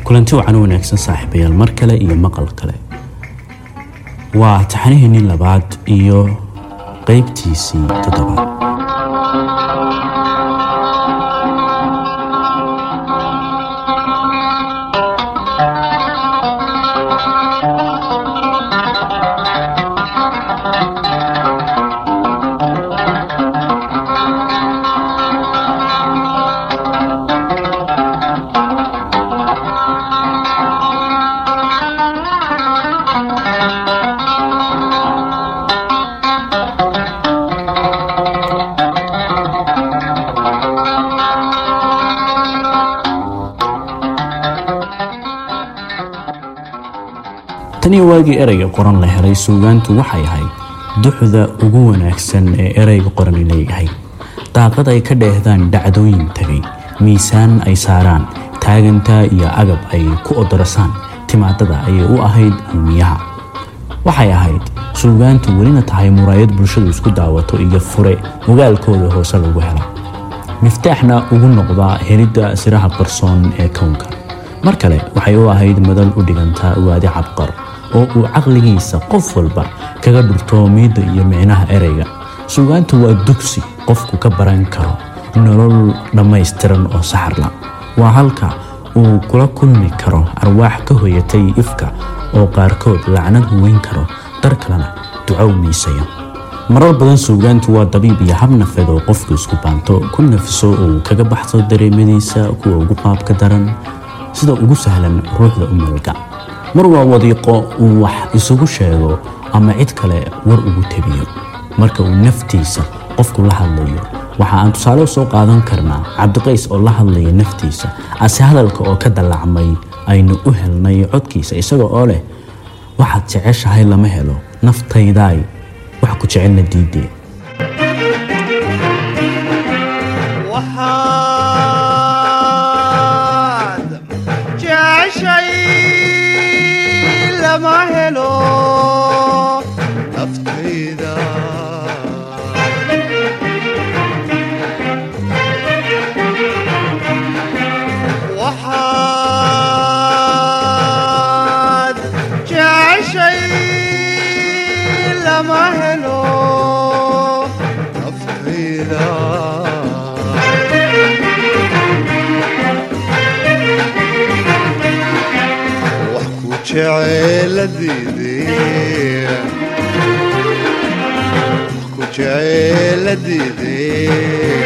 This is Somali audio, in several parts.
kulanti wacan u wanaagsan saaxiibayaal mar kale iyo maqal kale waa taxanihiinii labaad iyo qeybtiisii toddobaad taniyo waagii ereyga qoran la helay suugaantu waxay ahayd duxda ugu wanaagsan ee ereyga qorani leeyahay daaqad ay ka dheehdaan dhacdooyin tagay miisaan ay saaraan taaganta iyo agab ay ku odorasaan timaadada ayay u ahayd ilmiyaha waxay ahayd suugaantu welina tahay muraayad bulshadu isku daawato iyo fure ogaalkooda hoose lagu helo miftaaxna ugu noqdaa helidda siraha qarsoon ee kownka mar kale waxay u ahayd madal u dhigantaa waadi cabqar oo uu caqligiisa qof walba kaga dhurto miidda iyo micnaha ereyga suugaantu waa dugsi qofku ka baran karo nolol dhammaystiran oo saxarla waa halka uu kula kulmi karo arwaax ka hoyatay ifka oo qaarkood lacnad huweyn karo dar kalena ducow miisayo marar badan suugaantu waa dabiib iyo hab nafeed oo qofku isku baanto ku nafiso uu kaga baxso dareemadiisa kuwa ugu qaabka daran sida ugu sahlan ruuxda u malga mar waa wadiiqo uu wax isugu sheego ama cid kale war ugu tebiyo marka uu naftiisa qofku la hadlayo waxa aan tusaale soo qaadan karnaa cabdiqays oo la hadlaya naftiisa ase hadalka oo ka dallacmay aynu u helnay codkiisa isaga oo leh waxaad jeceshahay lama helo naftaydaay wax ku jecelna diidee waxaad jeceshay lama helo naftayda waxaad jeceshay lama helo naftayda wax ku jeceeladiidee wax ku jeceeladiidee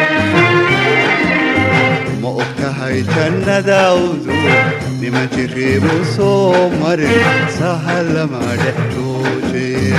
ma og tahay jannadaawdu nima jiriibu soo marin sahalama dhex joojee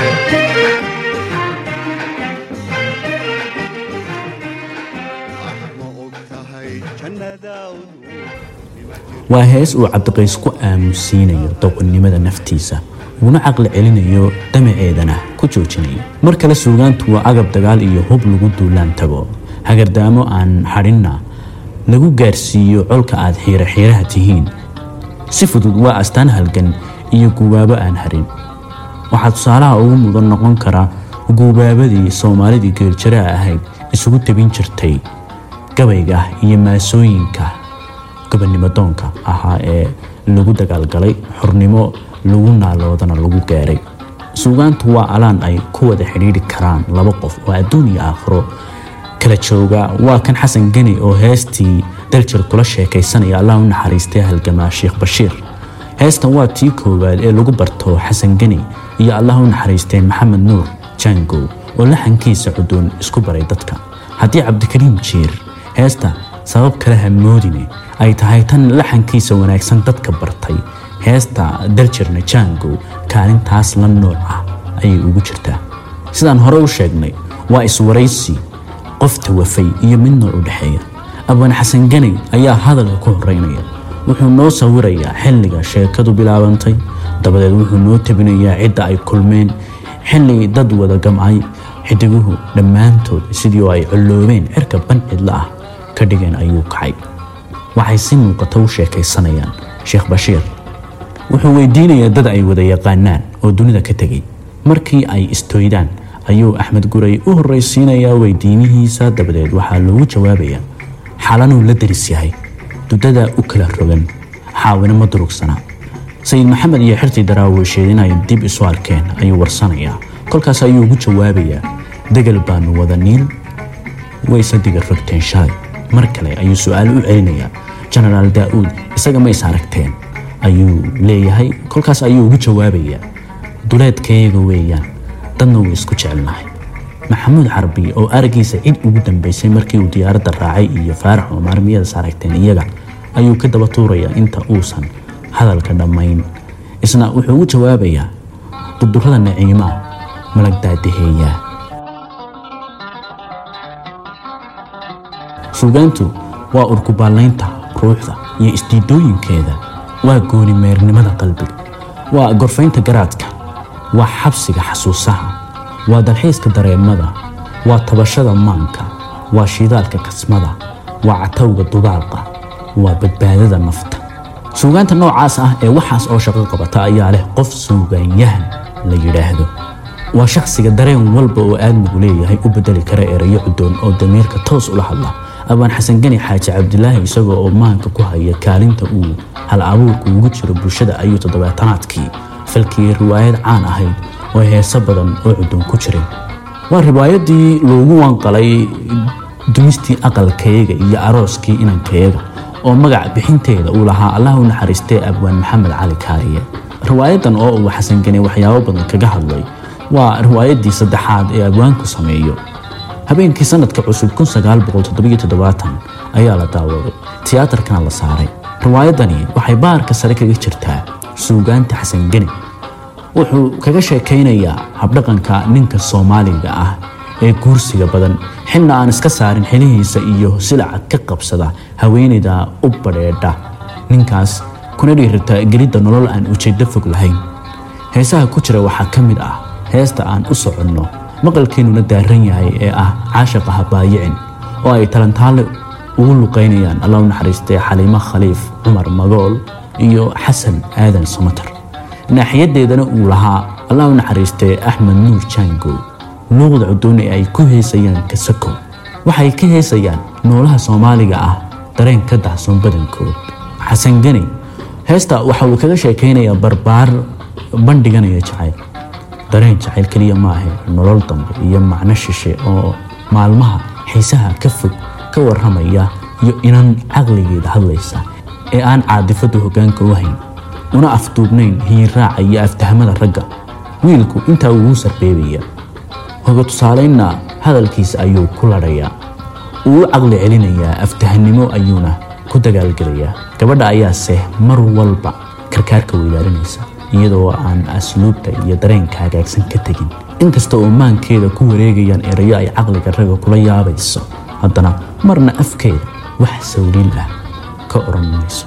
ma og tahay jannadaawdu waa hees uu cabdiqays ku aamusiinayo doqonnimada naftiisa uguna caqli celinayo damaceedana ku joojinayo mar kale suugaantu waa agab dagaal iyo hub lagu duulaan tago hagardaamo aan hadhinna lagu gaarsiiyo colka aad xiira xiiraha tihiin si fudud waa astaan halgan iyo guubaabo aan harin waxaa tusaalaha ugu mudan noqon kara guubaabadii soomaalidii geeljaraha ahayd isugu tabin jirtay gabayga iyo maasooyinka gobanimadoonka ahaa ee lagu dagaalgalay xornimo lagu naaloodana lagu gaaray suugaantu waa alaan ay ku wada xidhiidhi karaan laba qof oo adduun iyo aakhiro kala jooga waa kan xasan geni oo heestii daljir kula sheekaysanaya allah u naxariistay halgamaa sheekh bashiir heestan waa tii koowaad ee lagu barto xasan geni iyo allah u naxariistay maxamed nuur jangow oo laxankiisa cuduun isku baray dadka haddii cabdikariim jiir heesta sabab kale hamoodine ay tahay tan laxankiisa wanaagsan dadka bartay heesta daljirna jangow kaalintaas la nooc ah ayay ugu jirtaa sidaan hore u sheegnay waa iswaraysi qof tawafay iyo mid nool u dhexeeya abwaan xasan ganay ayaa hadalka ku horeynaya wuxuu noo sawirayaa xilliga sheekadu bilaabantay dabadeed wuxuu noo tabinayaa cidda ay kulmeen xilli dad wada gamcay xidiguhu dhammaantood sidii oo ay colloobeen cirka ban cidla ah ka dhigeen ayuu kacay waxay si muuqata u sheekaysanayaan sheekh bashiir wuxuu weydiinayaa dad ay wada yaqaanaan oo dunida ka tegay markii ay istooydaan ayuu axmed guray u horraysiinayaa weydiimihiisa dabadeed waxaa loogu jawaabayaa xalanuu la daris yahay dudada u kala rogan xaawina ma durugsana sayid maxamed iyo xirtii daraawiisheed inay dib isu arkeen ayuu warsanayaa kolkaas ayuu ugu jawaabayaa degal baanu wada niil wayse diga rogteen shalay mar kale ayuu su-aal u celinayaa genaraal daa-uud isaga ma is aragteen ayuu leeyahay kolkaas ayuu ugu jawaabayaa duleedkayaga weeyaan dadna way isku jecelnahay maxamuud carbi oo aragiisa cid ugu dambeysay markii uu diyaaradda raacay iyo faarax cumar miyadas aragteen iyaga ayuu ka daba tuurayaa inta uusan hadalka dhammayn isna wuxuu ugu jawaabayaa durdurada naciimaa malag daadaheeyaa suugaantu waa urkubaalaynta ruuxda iyo isdiidooyinkeeda waa gooni meernimada qalbiga waa gorfaynta garaadka waa xabsiga xasuusaha waa dalxiiska dareemada waa tabashada maanka waa shidaalka kasmada waa catawga dugaalqa waa badbaadada nafta suugaanta noocaas ah ee waxaas oo shaqo qabata ayaa leh qof suugaanyahan la yidhaahdo waa shakhsiga dareen walba oo aadmigu leeyahay u bedeli kara erayo cudoon oo damiirka toos ula hadla abaan xasan geni xaaji cabdilaahi isagoo oo maanka ku haya kaalinta uu hal abuurku ugu jiro bulshada ayuu toddobaatanaadkii falkii riwaayad caan ahayd oo heeso badan oo cudoon ku jiray waa riwaayadii loogu wanqalay dumistii aqalkayaga iyo arooskii inankayaga oo magac bixinteeda uu lahaa allah u naxariistee abwaan maxamed cali kaariye riwaayadan oo uu xasan geni waxyaabo badan kaga hadlay waa riwaayadii saddexaad ee abwaanku sameeyo habeenkii sanadka cusub ayaa la daawaday tiyaatarkana la saaray riwaayadani waxay baarka sare kaga jirtaa suugaanta xasan geni wuxuu kaga sheekaynayaa habdhaqanka ninka soomaaliga ah ee guursiga badan xilna aan iska saarin xilihiisa iyo silaca ka qabsada haweenayda u badheedha ninkaas kuna dhiirata gelidda nolol aan ujeeddo fog lahayn heesaha ku jira waxaa ka mid ah heesta aan u soconno maqalkeennuna daaran yahay ee ah caashaqa habaayicin oo ay talantaale ugu luqaynayaan allah u naxariistay xaliimo khaliif cumar magool iyo xasan aadan samatar naaxiyadeedana uu lahaa allah u naxariistay axmed nuur jaangow luuqda cudoon ee ay ku heesayaan kasakow waxay ka heesayaan noolaha soomaaliga ah dareen ka dacsoon badankood xasan geni heesta waxa uu kaga sheekaynayaa barbaar bandhiganaya jacayl dareen jacayl keliya maahe nolol dambe iyo macno shishe oo maalmaha xiisaha ka fog ka warramaya iyo inan caqligeeda hadlaysa ee aan caadifadu hoggaanka u hayn una afduubnayn hiiraaca iyo aftahmada ragga wiilku intaa ugu sarbeebaya hoga tusaalaynna hadalkiisa ayuu ku ladhayaa uu u caqli celinayaa aftahannimo ayuuna ku dagaalgelayaa gabadha ayaase mar walba karkaarka weydaarinaysa iyadoo aan asluubta iyo dareenka hagaagsan ka tegin inkasta oo maankeeda ku wareegayaan erayo ay caqliga ragga kula yaabayso haddana marna afkeeda wax sawliil ah ka odhan mayso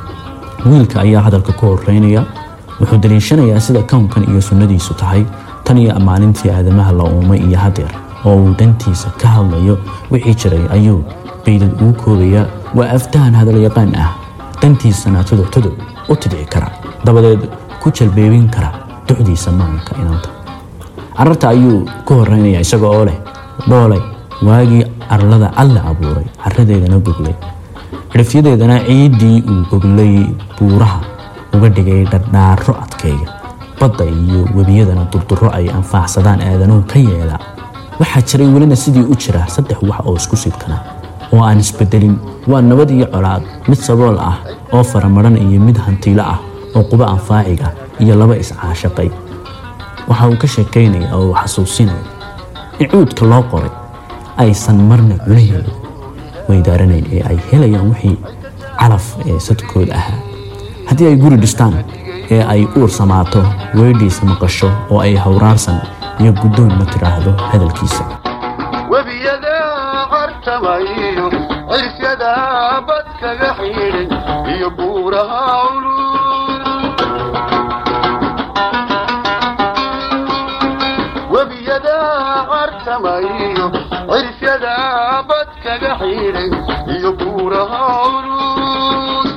wiilka ayaa hadalka ku horeynaya wuxuu daliishanayaa sida kownkan iyo sunnadiisu tahay tan iyo maalintii aadamaha la uumay iyo hadeer oo uu dantiisa ka hadlayo wixii jiray ayuu baydad ugu koobayaa waa aftahan hadalyaqaan ah dantiisana tuduc tuduc u tidci kara dabadeed ku jalbeebin kara duxdiisa maanka inanta cararta ayuu ku horeynayaa isaga oo leh dhoolay waagii arlada alla abuuray caradeedana goglay cidhifyadeedana ciiddii uu goglay buuraha uga dhigay dhardhaaro adkayga badda iyo webiyadana durduro ay anfaacsadaan aadanuhu ka yeela waxaa jiray welina sidii u jira saddex wax oo isku sidkana oo aan isbedelin waa nabad iyo colaad mid sabool ah oo faramaran iyo mid hantiilo ah oo quba anfaaciga iyo laba iscaashaqay waxa uu ka sheekaynaya oo uu xasuusinaya in cuudka loo qoray aysan marna cunaheedu weydaaranayn ee ay helayaan wixii calaf ee sadkood ahaa haddii ay guri dhistaan ee ay uur samaato weedhiisa maqasho oo ay hawraarsan iyo guddoonna tidhaahdo hadalkiisa webiyada qartamayo cirsyada bad kaga xidhay iyo buuraha culus webiyada qartamayo cirsyada bad kaga xidhay iyo buuraha culus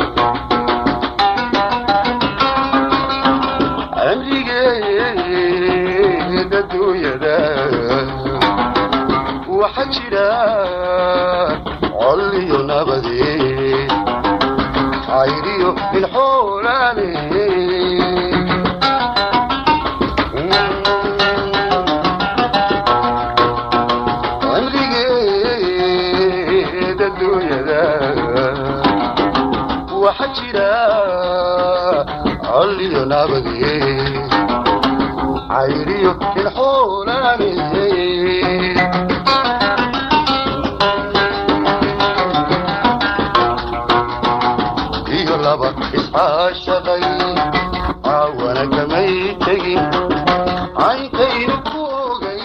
amrigeeda dunyada waxa jira col iyo nabade cayriyo nin xoolaale cimrigeeda dunyada waxa jira colliyo nabadye cayriyo nin xoolaale iyo laba iscaashaqay caawana kamay tegin caynkaynu ku ogay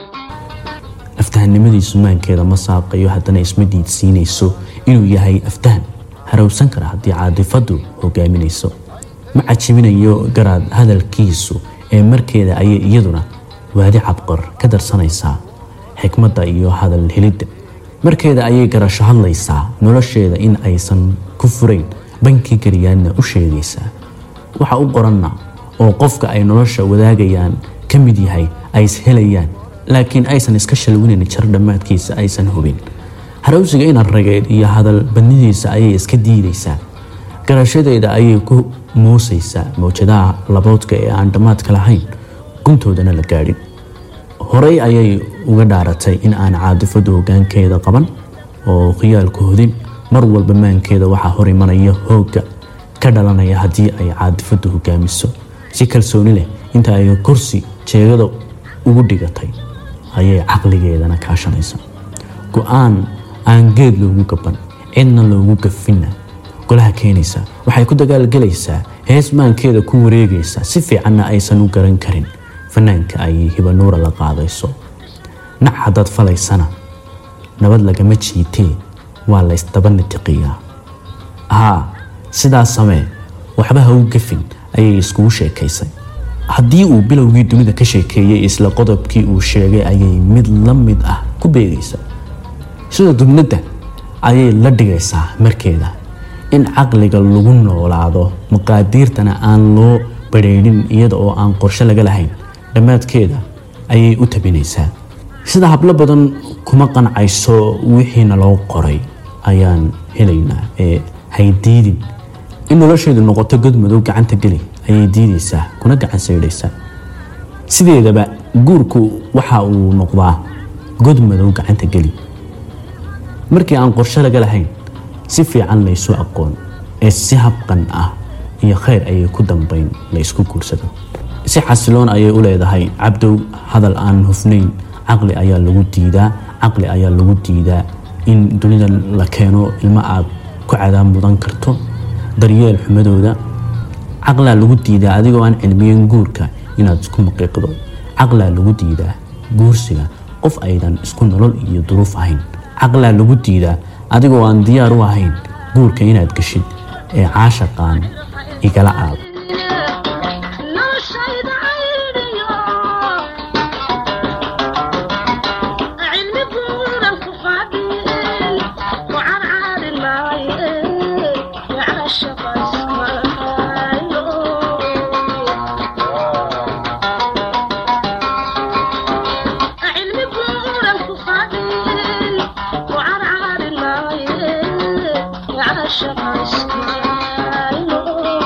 aftahanimadiisu maankeeda ma saaqayo haddana isma diidsiinayso inuu yahay aftahan harowsan kara haddii caadifadu hogaaminayso ma cajibinayo garaad hadalkiisu ee markeeda ayay iyaduna waadi cabqar ka darsanaysaa xikmadda iyo hadal helidda markeeda ayay garasho hadlaysaa nolosheeda in aysan ku furayn banki gariyaadna u sheegaysaa waxa u qoranna oo qofka ay nolosha wadaagayaan ka mid yahay ay is helayaan laakiin aysan iska shalwinayn jar dhammaadkiisa aysan hubin harowsiga inan rageed iyo hadal badnidiisa ayay iska diidaysaa garashadeeda ayay ku muusaysaa mawjadaha laboodka ee aan dhammaadka lahayn guntoodana la gaadhin horey ayay uga dhaaratay in aan caadifadu hogaankeeda qaban oo khiyaalku hodin mar walba maankeeda waxaa hor imanaya hoogga ka dhalanaya haddii ay caadifadu hogaamiso si kalsooni leh inta ay kursi jeegada ugu dhigatay ayay caqligeedana kaashanaysa go-aan aan geed loogu gaban cidna loogu gafinna golaha keenaysa waxay ku dagaalgelaysaa hees maankeeda ku wareegaysa si fiicanna aysan u garan karin fanaanka ay hibanuura la qaadayso nac haddaad falaysana nabad lagama jiitee waa laysdaba nitiqiyaa haa sidaas samee waxba ha u gafin ayay iskugu sheekaysay haddii uu bilowgii dunida ka sheekeeyey isla qodobkii uu sheegay ayay mid la mid ah ku beegaysa sida dubnadda ayay la dhigaysaa markeeda in caqliga lagu noolaado maqaadiirtana aan loo badheedhin iyada oo aan qorshe laga lahayn dhammaadkeeda ayay u tabinaysaa sida hablo badan kuma qancayso wixiina loo qoray ayaan helaynaa ee hay diidin in nolosheedu noqoto god madow gacanta geli ayay diidaysaa kuna gacan saydhaysaa sideedaba guurku waxa uu noqdaa god madow gacanta geli markii aan qorshe laga lahayn si fiican laysu aqoon ee si habqan ah iyo khayr ayay ku dambayn la ysku guursado si xasiloon ayay u leedahay cabdow hadal aan hufnayn caqli ayaa lagu diidaa caqli ayaa lagu diidaa in dunida la keeno ilmo aad ku cadaab mudan karto daryeel xumadooda caqlaa lagu diidaa adigoo aan cilmiyen guurka inaad isku maqiiqdo caqlaa lagu diidaa guursiga qof aydan isku nolol iyo duruuf ahayn caqlaa lagu diidaa adigoo aan diyaar u ahayn guurka inaad gashid ee caashaqaan igala aado noloshayda cayriyo cilmi buuran ku fadhiin wacan caadi maaye yacna shaqaysmaayo cilmi buuran ku fadhiin wacan caadi maaye yacna shaqaysmaayo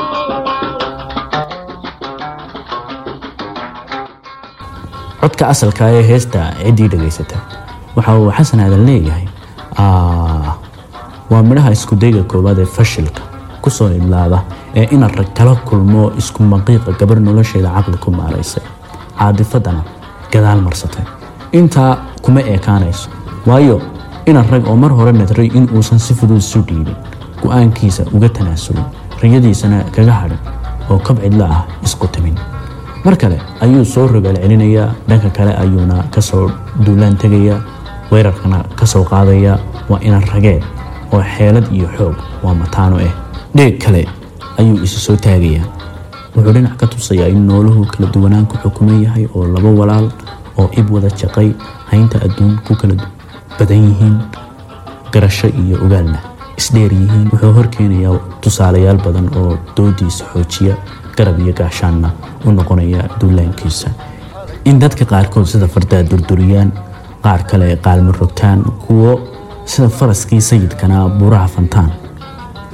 codka asalka ee heesta ciddii dhegaysata waxa uu xasan aadan leeyahay "Ah, waa midhaha iskudayga koowaad ee fashilka kusoo idlaada ee ina rag kala kulmo isku maqiiqa gabar nolosheeda caqli ku maaraysay caadifadana gadaal marsatay intaa kuma eekaanayso waayo ina rag oo mar hore nadray in uusan si fudud isu dhiibin go-aankiisa uga tanaasulin riyadiisana kaga hadhin oo kab cidlo ah isku timin mar kale ayuu soo rogaal celinayaa dhanka kale ayuuna kasoo duulaan tegayaa weerarkana kasoo qaadaya waa inan rageed oo xeelad iyo xoog waa mataano ah dheeg kale ayuu isu soo taagayaa wuxuu dhinac ka tusayaa in nooluhu kala duwanaan ku xukuman yahay oo laba walaal oo ib wada jaqay haynta adduun ku kala badan yihiin garasho iyo ogaalna isdheer yihiin wuxuu horkeenayaa tusaalayaal badan oo doodiisa xoojiya garab iyo gaashaanna u noqonaya duulaankiisa in dadka qaarkood sida fardaa durduriyaan qaar kale qaalmo rogtaan kuwo sida faraskii sayidkana buuraha fantaan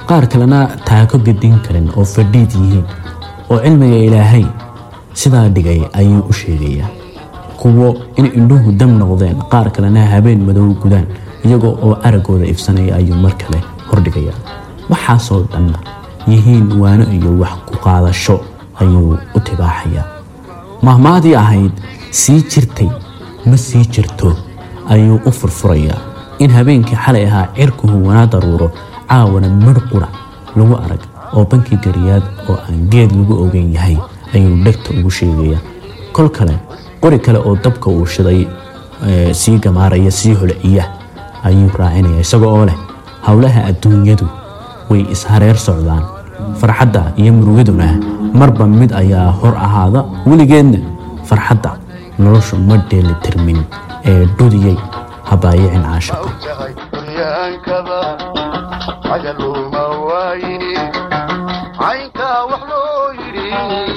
qaar kalena taako gedin karin oo fadhiid yihiin oo cilmiga ilaahay sidaa dhigay ayuu u sheegayaa kuwo in indhuhu dam noqdeen qaar kalena habeen madow gudaan iyagoo oo aragooda ifsanaya ayuu mar kale hordhigayaa waxaasoo dhanna yihiin waano iyo wax ku qaadasho ayuu u tibaaxayaa mahmaadii ahayd sii jirtay ma sii jirto ayuu u furfurayaa in habeenkii xalay ahaa cirku huwanaa daruuro caawana midh qura lagu arag oo banki gariyaad oo aan geed lagu ogeyn yahay ayuu dhegta ugu sheegayaa kol kale qori kale oo dabka uu shiday ee, sii gamaaraya sii holciya ayuu raacinaya isaga oo leh howlaha adduunyadu way ishareer socdaan farxadda iyo murugaduna marba mid ayaa hor ahaada weligeedna farxadda noloshu ma dheeli tirmin ee dhudiyey habaayicin caashaqa tahay dunyaankaba cagaluma waayini caynkaa wax loo yidhi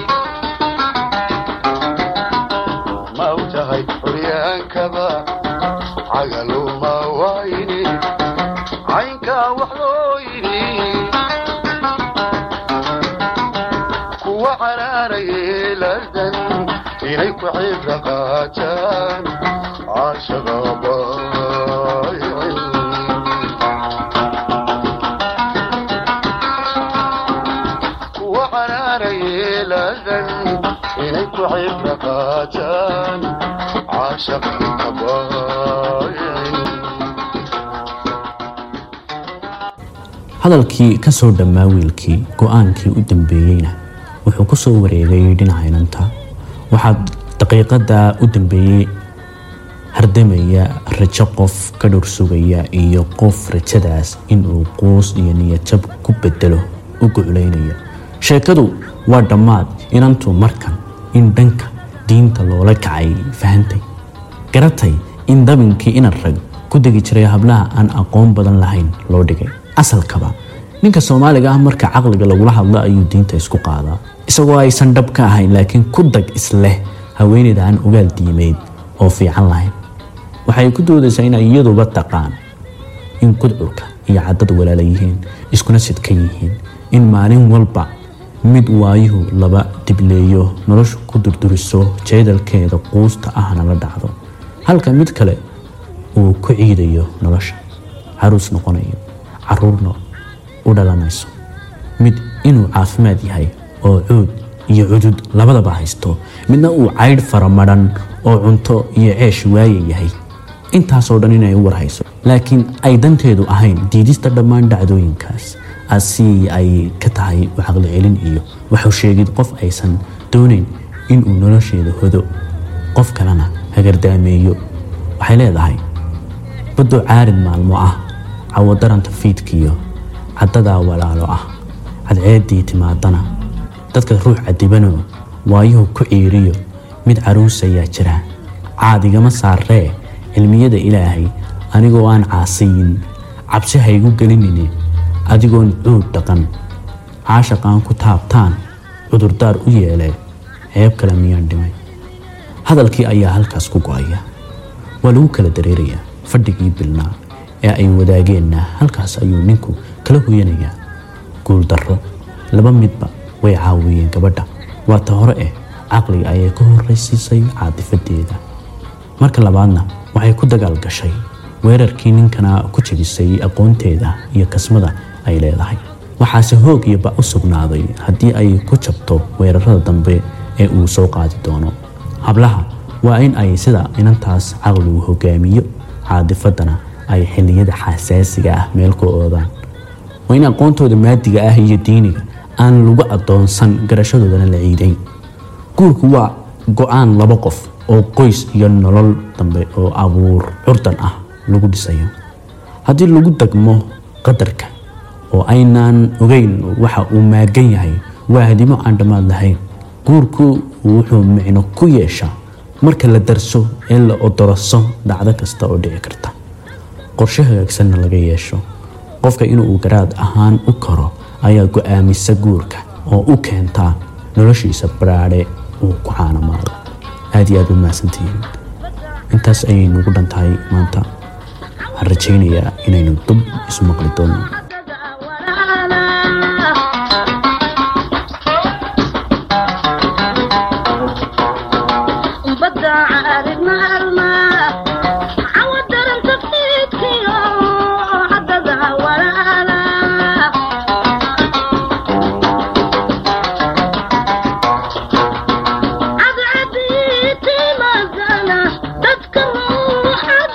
ma u tahay dunyaankaba cagaluma waayini caynkaa wax loo yidhi kuwa canaanayay laldan inay ku cibra qaataan caashaqa baayicin kuwa canaanayay laldan inay ku cibra qaataan caashaqa baayicin hadalkii ka soo dhammaa wiilkii go-aankii u dambeeyeyna wuxuu ku soo wareegay dhinaca inanta waxaa daqiiqada u dambeeyey hardamaya rajo qof ka dhowr sugaya iyo qof rajadaas inuu quus iyo niyadjab ku bedelo u guclaynaya sheekadu waa dhammaad inantu markan in dhanka diinta loola kacay fahantay garatay in dabinkii inan rag ku degi jiray hablaha aan aqoon badan lahayn loo dhigay asalkaba ninka soomaaliga ah marka caqliga lagula hadlo ayuu diinta isku qaadaa isagoo aysan dhab ka ahayn laakiin ku dag isleh haweeneyda aan ogaal diimeyd oo fiican lahayn waxay ku doodaysaa inay iyaduba taqaan in gudcurka iyo caddadu walaala yihiin iskuna sidkan yihiin in maalin walba mid waayuhu laba dibleeyo noloshu ku durduriso jeedalkeeda quusta ahna la dhacdo halka mid kale uu ku ciidayo nolosha caruus noqonayo caruurna u dhalanayso mid inuu caafimaad yahay oo cuud iyo cudud labadaba haysto midna uu caydh faramadhan oo cunto iyo ceesh waaye yahay intaasoo dhan inay u warhayso laakiin ay danteedu ahayn diidista dhammaan dhacdooyinkaas asi ay ka tahay u caqli celin iyo waxuu sheegid qof aysan doonayn inuu nolosheeda hodo qof kalena hagardaameeyo waxay leedahay baddo caarid maalmo ah cawadaranta fiidkiyo caddadaa walaalo ah cadceeddii timaadana dadka ruux cadibanoo waayuhu ku ciiriyo mid caruusayaa jira caadigama saarree cilmiyada ilaahay anigoo aan caasiyin cabsi haygu gelinine adigoon cuud dhaqan caashaqaan ku taabtaan cudurdaar u yeelee ceeb kale miyaan dhimay hadalkii ayaa halkaas ku go-aya waa lagu kala dareerayaa fadhigii bilnaa ee ay wadaageenna halkaas ayuu ninku kala hoyanayaa guuldarro laba midba way caawiyeen gabadha waa ta hore eh caqliga ayay ka horraysiisay caatifadeeda marka labaadna waxay ku dagaal gashay weerarkii ninkana ku jebisay aqoonteeda iyo kasmada ay leedahay waxaase hoog iyo ba u sugnaaday haddii ay ku jabto weerarada dambe ee uu soo qaadi doono hablaha waa in ay sida inantaas caqligu hogaamiyo caadifadana ay xilliyada xasaasiga ah meel ku oodaan waa in aqoontooda maadiga ah iyo diiniga aan lagu adoonsan garashadoodana la ciidayn guurku waa go-aan laba qof oo qoys iyo nolol dambe oo abuur curdan ah lagu dhisayo haddii lagu degmo qadarka oo aynaan ogeyn waxa uu maagan yahay waa hadimo aan dhammaad lahayn guurku wuxuu micno ku yeeshaa marka la darso ee la odoroso dhacdo kasta oo dhici karta qorshe hagaagsanna laga yeesho qofka inuu garaad ahaan u karo ayaa go-aamisa guurka oo u keentaa noloshiisa baraadhe uu ku caanamaado aad iyo aad u mahadsantihiin intaas ayay nugu dhan tahay maanta waxaan rajaynayaa inaynu dub isu maqli doono Dada walaala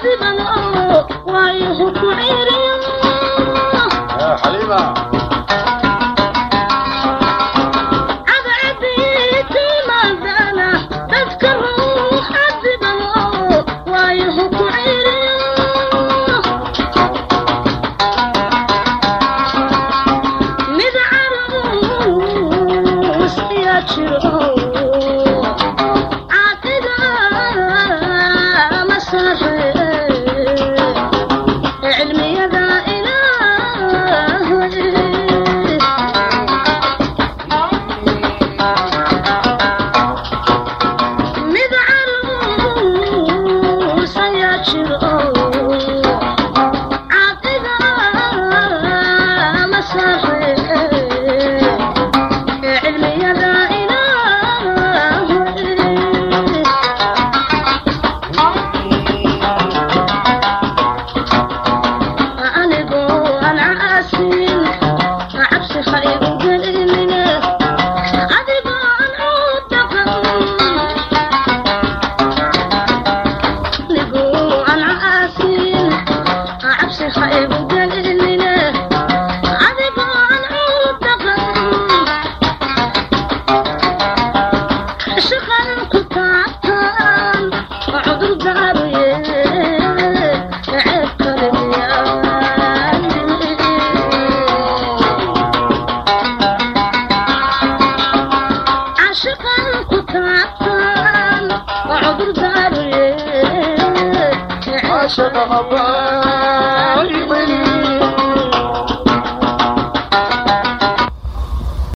عذبا ويهك عيريا يا حليمة عبعديتي ما زانا تذكر عذبا ويهك عيريا مذ عروس يا شرو عاتقة مسافر علمي ذا إلهي مذ عروس يا شرو عاتقة مسافر علمي ذا إلهي anigoo aan caasin cabsi khayr u gelinine adigoo aan u dhaqan anigoo aan caasin cabsi khayr u gelinine adigoo aan u dhaqan shaqan ku taabtaan cudur daaruye ceeb kale miyaan cashaqan ku taabtaan cudur daaruye عاشق غبار